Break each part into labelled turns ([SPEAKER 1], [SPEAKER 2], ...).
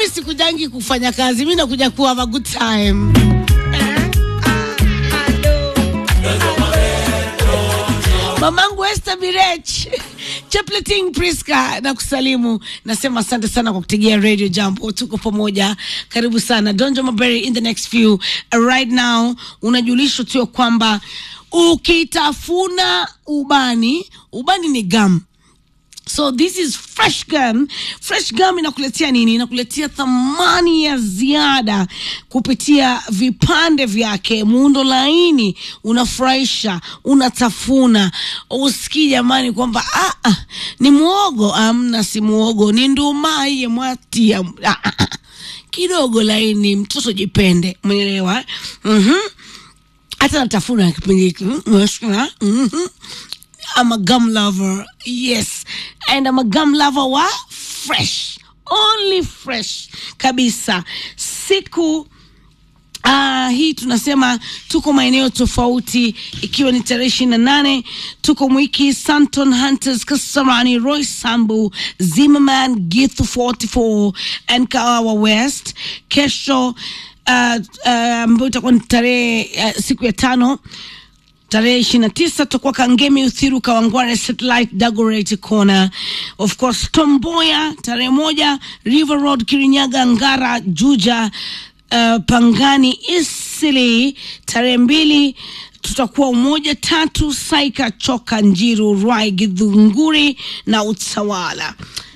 [SPEAKER 1] mimi sikujangi kufanya kazi mi nakuja kuwa have a good time Eh, ah, hello. mamangu Esther Birech Chepleting Priska na kusalimu, nasema asante sana kwa kutegea Radio Jambo, tuko pamoja, karibu sana Donjo Maberi. In the next few uh, right now, unajulishwa tu ya kwamba ukitafuna ubani, ubani ni gum So this is fresh gum. Fresh gum inakuletea nini? Inakuletea thamani ya ziada kupitia vipande vyake, muundo laini, unafurahisha, unatafuna, usikii jamani kwamba ah, ah, ni muogo. Amna, si muogo, ni nduma iye mwati ya, ah, ah, ah. kidogo laini, mtoto jipende, umeelewa? mm hata natafuna kipindi hiki mm, unasikia? Mhm. I'm a gum lover. Yes. And I'm a gum lover wa fresh. Only fresh kabisa. Siku Uh, hii tunasema tuko maeneo tofauti ikiwa ni tarehe ishirini na nane tuko mwiki Santon Hunters Kasarani Roy Sambu Zimmerman Githu 44 and Kawawa West kesho uh, uh, ambayo itakuwa ni tarehe uh, siku ya tano tarehe ishirini na tisa tutakuwa Kangemi Uthiru Kawangware Satellite Dagoretti Corner of course Tomboya tarehe moja River Road Kirinyaga Ngara Juja uh, Pangani Isili tarehe mbili tutakuwa Umoja tatu Saika Choka Njiru Rwai Githunguri na Utawala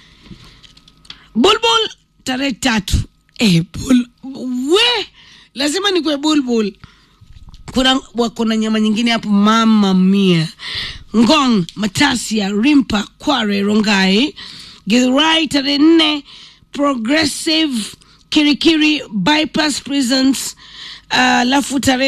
[SPEAKER 1] Bulbul tarehe tatu eh, bul, we lazima nikwe bulbul kuna wa- kuna nyama nyingine hapo mama mia ngong matasia rimpa kware rongai githurai tarehe nne progressive kirikiri bypass prisons alafu tarehe